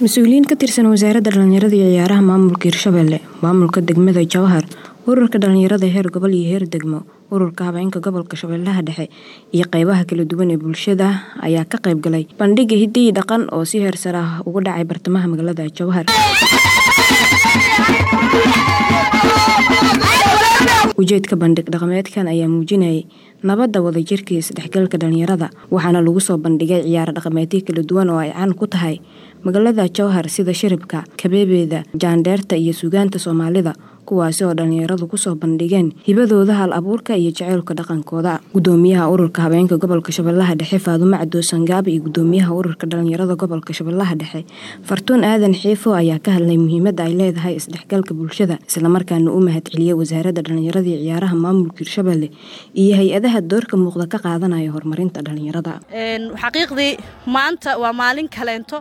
mas-uuliyiin ka tirsan wasaaradda dhallinyarada iyo ciyaaraha maamulka hirshabelle maamulka degmada jowhar ururka dhallinyarada heer gobol iyo heer degmo ururka habeenka gobolka shabeellaha dhexe iyo qeybaha kala duwan ee bulshada ayaa ka qayb galay bandhiga hiddihii dhaqan oo si heersar ah uga dhacay bartamaha magaalada jowhar ujeedka bandhig dhaqameedkan ayaa muujinayay nabadda wadajirka iyo isdhexgalka dhallinyarada waxaana lagu soo bandhigay ciyaaro dhaqameedyo kala duwan oo ay caan ku tahay magaalada jowhar sida shiribka kabeebeeda jaandheerta iyo sugaanta soomaalida kuwaasi oo dhallinyaradu kusoo bandhigeen hibadooda hal abuurka iyo jaceylka dhaqankooda gudoomiyaha ururka habeenka gobolka shabeellaha dhexe faadumo cadoo sangaab iyo gudoomiyaha ururka dhallinyarada gobolka shabeellaha dhexe fartuun aadan xiifo ayaa ka hadlay muhiimadda ay leedahay isdhexgalka bulshada islamarkaana u mahadceliyey wasaaradda dhallinyarada iyo ciyaaraha maamulka hirshabelle iyo hay-adaha doorka muuqda ka qaadanaya horumarinta dhallinyarada xaqiiqdii maanta waa maalin kaleento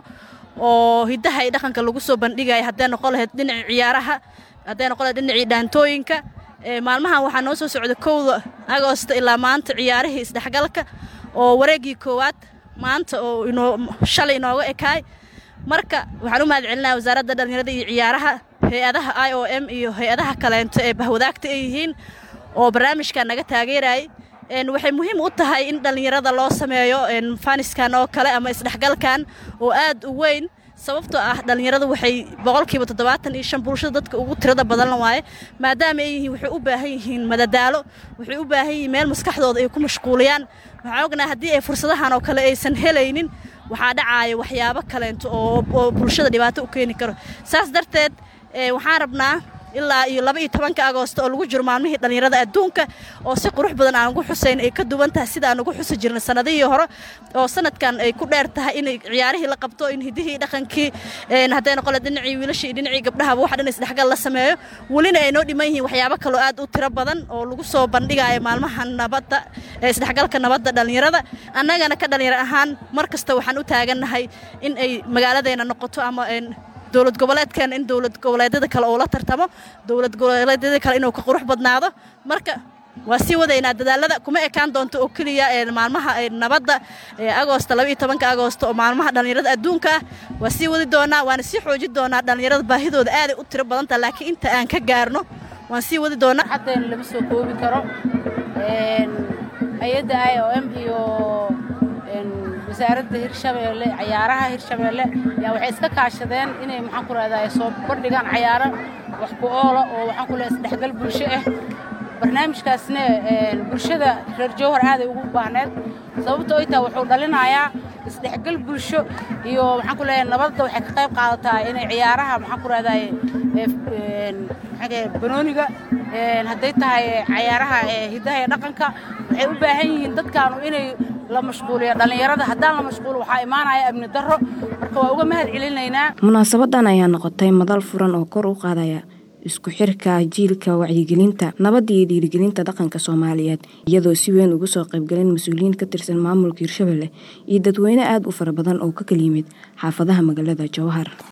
oo hidaha iyo dhaqanka lagu soo bandhigaya hadday noqon lahayd dhinaca ciyaaraha hadday noqon lahayd dhinacii dhaantooyinka maalmahan waxaa noo soo socda kowda agoosta ilaa maanta ciyaarihii isdhexgalka oo wareeggii koowaad maanta oo inoo shalay inooga ekaay marka waxaan u mahad celinaya wasaaradda dhallinyarada iyo ciyaaraha hay-adaha i o m iyo hay-adaha kaleento ee bahwadaagta ay yihiin oo barnaamijkan naga taageerayay waxay muhiim u tahay in dhallinyarada loo sameeyo faniskan oo kale ama isdhexgalkan oo aad u weyn sababtoo ah dhallinyaradu waxay boqolkiiba toddobaatan iyo shan bulshada dadka ugu tirada badan waaye maadaama ay yihiin waxay u baahan yihiin madadaalo waxay u baahan yihiin meel maskaxdooda ay ku mashquuliyaan waxaan ognahay haddii ay fursadahan oo kale aysan helaynin waxaa dhacaaya waxyaabo kaleento oo bulshada dhibaato u keeni karo saas darteed waxaan rabnaa ilaa iyo laba iyo tobanka agoosto oo lagu jiro maalmihii dhallinyarada adduunka oo si qurux badan aan ugu xusayn ay ka duwan tahay sida aan ugu xusi jirnay sannadihii hore oo sanadkan ay ku dheer tahay in ciyaarihii la qabto in hidihii dhaqankii hadday noqole dhinacii wiilashii iyo dhinacii gabdhahaba wax dhan isdhexgal la sameeyo welina ay noo dhiman yihiin waxyaabo kaloo aad u tiro badan oo lagu soo bandhigayo maalmaha nabadda ee isdhexgalka nabadda dhallinyarada annagana ka dhallinyaro ahaan mar kasta waxaan u taagannahay in ay magaaladeena noqoto ama dowlad goboleedkeena in dowlad goboleedyada kale uu la tartamo dowlad goboleedyada kale inuu ka qurux badnaado marka waa sii wadaynaa dadaalada kuma ekaan doonto oo keliya maalmaha nabadda agoosta labaiyo tobanka agoosto oo maalmaha dhallinyarada adduunka ah waa sii wadi doonaa waana sii xoojin doonaa dhallinyarada baahidooda aaday u tiro badantaha laakiin inta aan ka gaarno waan sii wadi doonaa xaddayna lama soo koobi karo hay-adda i o m iyo wasaaradda hirshabeelle cayaaraha hirshabeelle ayaa waxay iska kaashadeen inay maxaan ku rahdaa soo bandhigaan cayaaro wax ku oola oo waxaan ku lehay isdhexgal bulsho ah barnaamijkaasna bulshada reer jowhar aaday ugu baahneed sababto ay taha wuxuu dhalinayaa isdhexgal bulsho iyo maxaan ku leeyahay nabadda waxay ka qayb qaadataa inay ciyaaraha maxaan ku rahdaa banooniga hadday tahay cayaaraha hiddaha ee dhaqanka waxay u baahan yihiin dadkaanu inay la mashquuliyo dhallinyarada haddaan la mashquulo waxaa imaanaya amni darro marka waa uga mahad celinaynaa munaasabadan ayaa noqotay madal furan oo kor u qaadaya isku xirka jiilka wacyigelinta nabadda iyo dhiirigelinta dhaqanka soomaaliyeed iyadoo si weyn uga soo qaybgaleen mas-uuliyiin ka tirsan maamulka hirshabelle iyo dadweyne aad u fara badan oo ka kala yimid xaafadaha magaalada jowhar